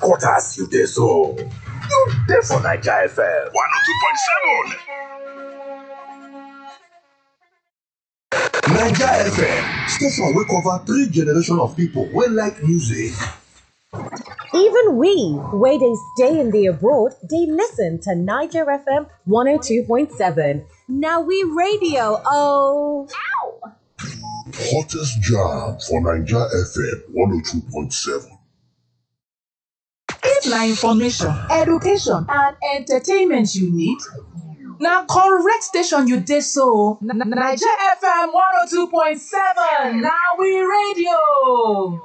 headquarters you dey so. You dey for Naija FM. 102.7. Naija FM, station wey cover three generation of people wey like music. Even we, where they stay in the abroad, they listen to Niger FM 102.7. Now we radio, oh. Ow! Hottest jam for Naija FM 102.7. If na information, education and entertainment you need, na correct station you dey so. Na- na- Naija FM 102.7 na we radio.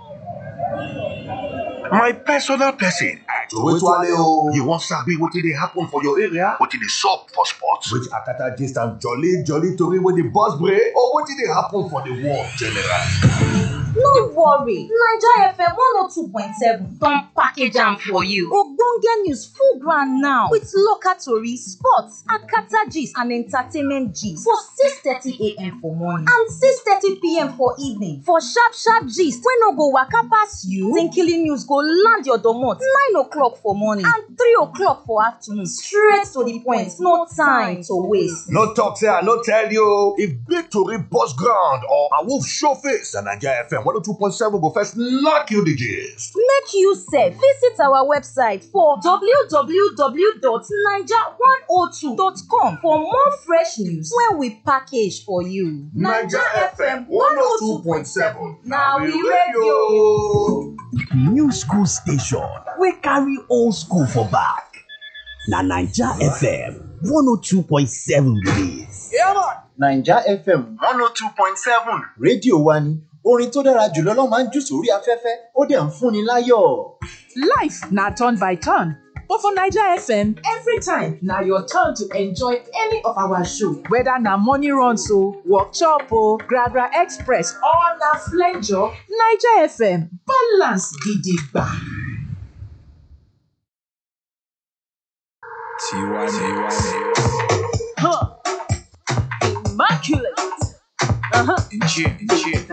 My personal person. Towetwale o. You wan sabi wetin dey happen for your area? Wetin dey sup for sports? Which akata gist and jolly jolly tori wey dey burst brain or wetin dey happen for the world generally. No worry, Naija FM 102.7 don package am for you. Ogbonge news full ground now with local tori, sports, akata gist and entertainment gist for 6:30am for morning and 6:30pm for evening. For sharp sharp gist wey no go waka pass you, Tinkily news go land your domot 9 o'clock for morning and 3 o'clock for afternoon straight to the point, no time to waste. No talk say I no tell you. o. If big tori burst ground or a wolf show face, na Naija FM 102.7 go first knock you the gist. Make you sef visit our website for www.naija102.com for more fresh news wey we package for you. na we radio. new school station wey carry old school for back na naija fm 102.7 be dis. naija fm one oh two point seven rédíò wa ni orin tó dára jùlọ ló máa ń jù sórí afẹ́fẹ́ ó dẹ̀ ń fúnni láyọ̀. Life na turn by turn. But for Naija FM, every time na your turn to enjoy any of our show. Whether na morning runs o, workshop o, Gragra Express or na flenjo, Naija FM balance gidigba. Tiwa Tiwa Immaculate. Uh-huh. in tune, in tune.